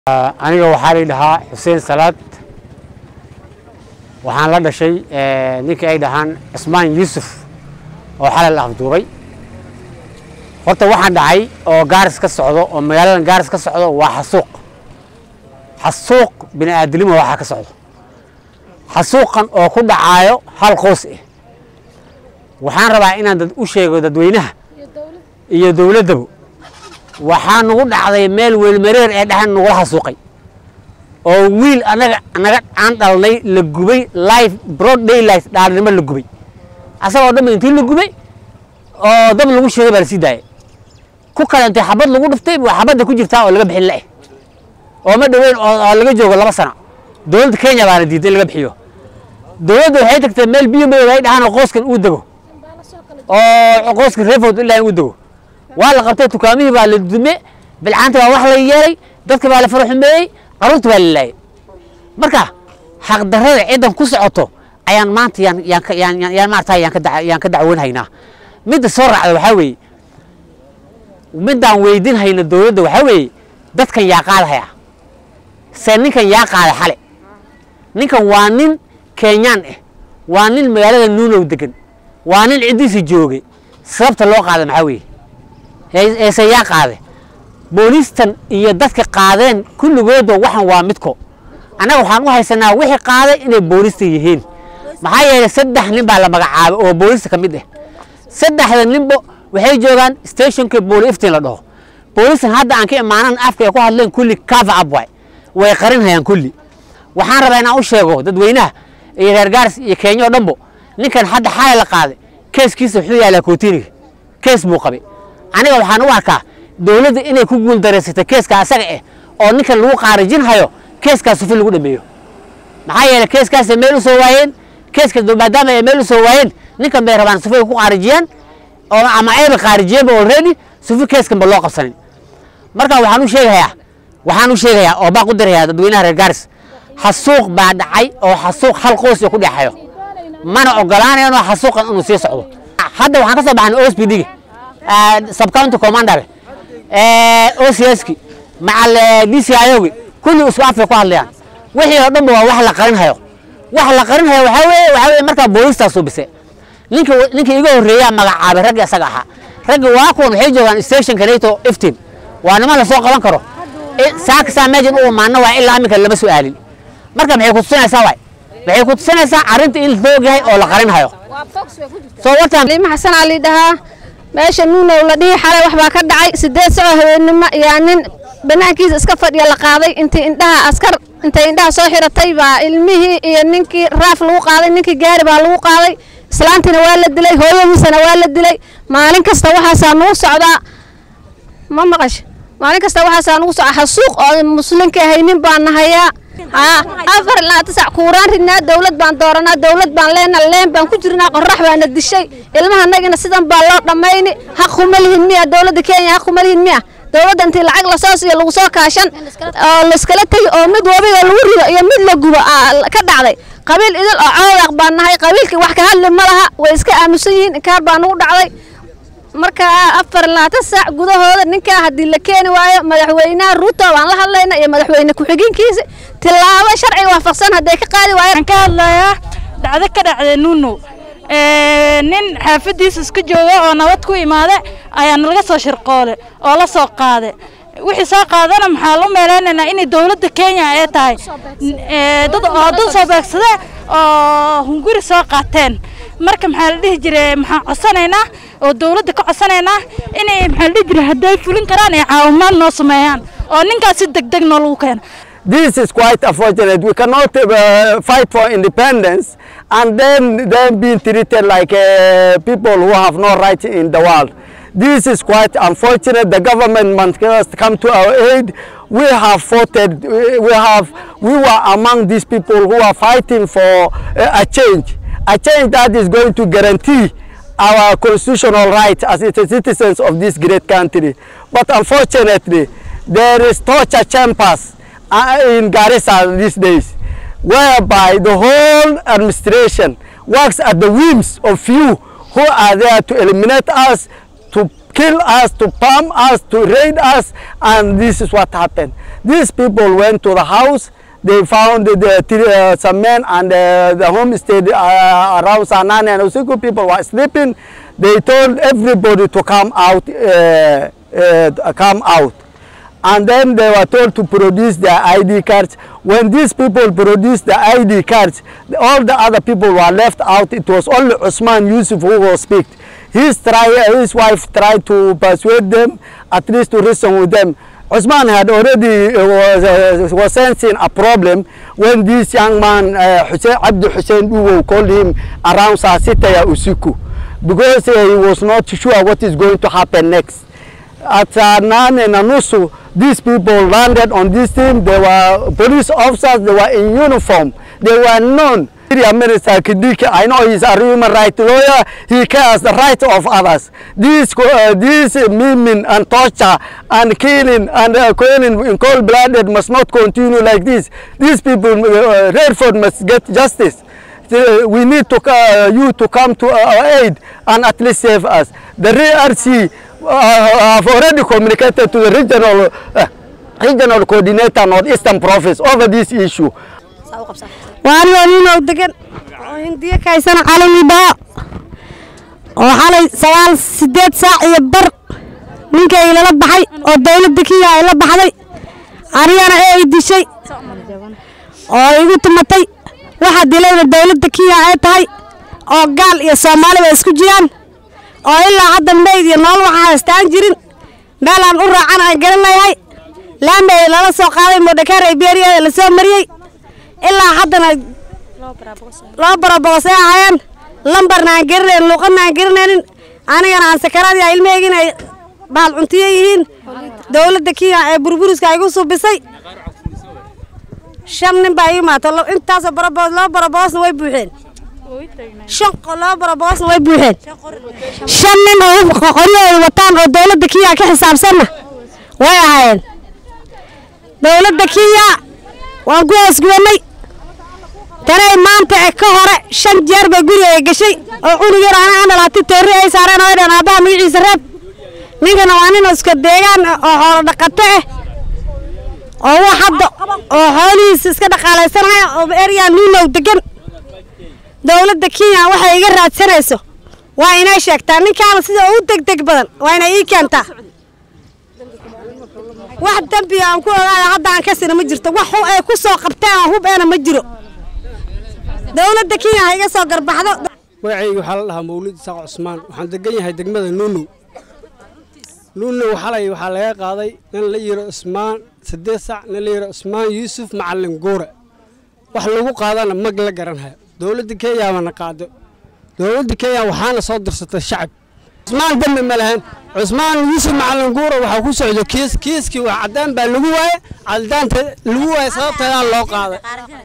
aniga waxaa la dhahaa xuseen salaad waxaan la dhashay ninkii ay dhahaan cismaan yuusuf oo xalal afduubay horta waxaan dhacay oo gaaris ka socdo oo magaaladan gaaris ka socdo waa xasuuq xasuuq bini aadilimo waxaa ka socdo xasuuqan oo ku dhacaayo hal qoys ah waxaan rabaa inaan dad u sheego dadweynaha iyo dowladdaba waxaa nagu dhacday meel weelmareer ee dhexan nagula xasuuqay oo wiil anaga naga aan dhalnay la gubay life broad daylight dhaalnimo la gubay asagoo dhan intii la gubay oo dab lagu shiday baa la sii daayay ku kale intay xabad lagu dhuftay waa xabadda ku jirtaa oo laga bixin la'eh oo ma dhoweyn oo laga joogo laba sano dowladda kenya baana diiday in laga bixiyo dowladda waxay tagtay meel biyo madow ay dhahaan oo qoyskan uu dego oo qoyskan reefood ilaa uu dego waa la qabtay dukaamihii baa la dume bilcaanta baa wax la yeelay dadka baa la faraxumeeyey qaruurta baa la laayay marka xaqdarrada ciddan ku socoto ayaan maanta yaan yaan ka yaan yaan maarata yaan ka dac yaan ka dacwoonhaynaa midda soo raacda waxaa weeye middaan weydin hayna dowladda waxaa weeye dadkan yaa qaadahaya se ninkan yaa qaada xale ninkan waa nin kenyaan ah waa nin magaalada nuunow degan waa nin ciddiisa joogay sababta loo qaada maxaa weeye eese yaa qaade booliistan iyo dadka qaadeen kulligoodba waxan waa midko annaga waxaan u haysanaa wixii qaaday inay booliista yihiin maxaa yeelay saddex nin baa la magacaabay oo booliista ka mid ah saddexda ninba waxay joogaan stationka booli iftiin la dhaho booliistan hadda aan ka imaanan afka ay ku hadleen kulli cover up waay way qarinhayaan kulli waxaan rabaa inaan u sheego dadweynaha iyo reer gaaris iyo kenya oo dhanbo ninkan hadda xalay la qaaday keeskiisa wuxuu yaalaa kootiniga kees buu qabay aniga waxaan u arkaa dowladda inay ku guuldareysatay keeska asaga ah oo ninkan lagu qaarijin hayo keeskaas sufi lagu dhameeyo maxaa yeelay keeskaasay meel u soo waayeen keeska maadaama ay meel u soo waayeen ninkan bay rabaan sufi ay ku qaarijiyaan oo ama ayba qaarijiyeenba already sufi keeskanba loo qabsanin marka waxaan u sheegayaa waxaan u sheegayaa oo baa ku dirayaa dadweynaha reer gaaris xasuuq baa dhacay oo xasuuq hal qoys ku dhexayo mana ogolaanayno xasuuqan inuu sii socdo hadda waxaan ka soo baxnay ospdga subcounty commander OCSki macal DCIOgi kulli isku afay ku hadlayaan wixii oo dhanba waa wax la qarin hayo wax la qarin hayo waxaa weeye waxaa weeye markaa booliistaa subise ninka ninka iga horreeyaa magacaabay ragga isaga ahaa ragga waa kuwan waxay joogaan stationka nato iftiin waa niman la soo qaban karo saakasaa meejan u imaana waa ilaa iminka lama su'aalin marka maxay ku tusinaysaa waay waxay ku tusinaysaa arrinta in la og yahay oo la qarin hayo soo wartaan liima xasan ali dhahaa meesha nuunow la dhihi xalay wax baa ka dhacay sideed socoo habeennimo yaa nin banaankiisa iska fadhiya la qaaday intay indhaha askar intay indhaha soo xiratay baa ilmihii iyo ninkii raaf lagu qaaday ninkii gaari baa lagu qaaday islaantiina waa la dilay hooyadiisana waa la dilay maalin kasta waxaasaa nagu socdaa ma maqash maalin kasta waxaasaa nagu socdaa xasuuq oo muslinka haynin baan nahayaa afar ilaa tisac kuuraan ridnaa dowlad baan dooranaa dowlad baan leenaa leen baan ku jirnaa qorax baana dishay ilmaha nagina sidan baa loo dhammayni xaq kuma lihin miya dowladda kenya xaq kuma lihin miya dowladda intii lacag lasoo siiyo lagu soo kaashan oo layskala tegi oo mid wabiga lagu rido iyo mid la gubo ka dhacday qabiil idil oo coodaq baan nahay qabiilkii wax ka hadli ma laha way iska aamusan yihiin inkaar baa nagu dhacday marka afar labaatan saac gudahooda ninkaa haddii la keeni waayo madaxweynaha ruuto baan la hadlayna iyo madaxweyne ku-xigeenkiisa tilaabo sharciga waafaqsan hadday ka qaadi waayaan ka hadlayaa dhacdo ka dhacday nuuno nin xaafadiisa iska jooga oo nabad ku imaade ayaa nalaga soo shirqoole oo la soo qaade wixii soo qaadana maxaa lu meeleynaynaa inay dowladda kenya ay tahay dad oo dad soo beegsade oo hunguri soo qaateen marka maxaa la dhihi jiray maxaan codsanaynaa oo dowladda ka codsanaynaa inay maxaa la dhihi jiray hadday fulin karaan ay caawimaad noo sameeyaan oo ninkaas si deg deg noolagu keeno This is quite unfortunate. We cannot uh, fight for independence and then then being treated like uh, people who have no right in the world. This is quite unfortunate. The government must come to our aid. We have fought, we have, we were among these people who are fighting for uh, a change, a change that is going to guarantee our constitutional rights as citizens of this great country. But unfortunately, there is torture chambers in Garissa these days, whereby the whole administration works at the whims of few who are there to eliminate us, to kill us, to palm us, to raid us, and this is what happened. These people went to the house. They found the, the three, uh, some men and uh, the homestead uh, around Sanani and Usiku people were sleeping. They told everybody to come out, uh, uh, come out. And then they were told to produce their ID cards. When these people produced the ID cards, all the other people were left out. It was only Usman Yusuf who was picked. His, try, his wife tried to persuade them, at least to reason with them. Usman had already uh, was, uh, was sensing a problem when this young man, uh, Hussein, Abdi Hussein Uwo, called him around Sasitaya Usiku because uh, he was not sure what is going to happen next. At uh, Nane Nanusu, these people landed on this team. They were police officers, they were in uniform, they were known. Minister Kidiki, I know he's a human rights lawyer, he cares the rights of others. This, uh, this uh, maiming and torture and killing and uh, killing in cold-blooded must not continue like this. These people, uh, Redford must get justice. Uh, we need to, uh, you to come to our aid and at least save us. The RC uh, have already communicated to the regional, uh, regional coordinator Northeastern Province over this issue. waanigoo ninow degan oo hindiyo kaysana calanibaa oo xalay sagaal sideed saac iyo bar ninkay lala baxay oo dawladda kiya ay la baxday anigana ee ay dishay oo igu tumatay waxa dilayna dawladda kiya ay tahay oo gaal iyo soomaali bay isku jiraan oo ilaa hadda mayd iyo nool waxa haystaan jirin meelaan u raacan aan garan layahay laamay lala soo qaaday modhakaar ay beeriya la soo mariyey ilaa haddana loo baraboos ay ahaayeen lambarna aan garanayn luuqadna aan garanaynin anigana aan sakaraadii a ilmaheygin ay baal cuntiyo yihiin dawladda kiya ee burburiska igu subisay shan nin baa ii imaato intaasoo baraboos loo baraboosna way buuxeen shan loo baraboosna way buuxeen shan nin oo qoryahooda wataan oo dawladda kiya ka xisaabsanna way ahaayeen dawladda kiya waan ku hoosgubanay tanay maanta e ka hore shan jeer bay guriga gashay oo cunug yar ana andhalaati toorri ay saareen oo dhan aabbaha magaciisa reeb ninkana waa nin iska deegaan oo xoolo dhaqato ah oo wax hadda oo xoolihiisa iska dhaqaalaysanaya oo eryaa nuunow degan dawladda kenya waxay iga raadsanayso waa inay sheegtaa ninkaana sida ugu degdeg badan waa inay ii keentaa wax dembiga aan ku ogaada hadda aan ka sina ma jirto wax ay ku soo qabteen oo hub eena ma jiro dawladda kenya ha iga soo garbaxdo magacayga waxaa la dhahaa mawlid isaaq cusmaan waxaan degan yahay degmada nuunow nuunow xalay waxaa laga qaaday nin la yiro cusmaan saddeed sac nin la yiro cusmaan yuusuf macalin guure wax lagu qaadana mag la garanhaya dowladda kenya baana qaado dowladda kenya waxaana soo dirsatay shacab cusmaan dembi ma lahayn cusmaan yuusuf macalin guure waxaa ku socdo kiis kiiskii wax caddaan baa lagu waaye caddaanta lagu waaye sababteedaan loo qaaday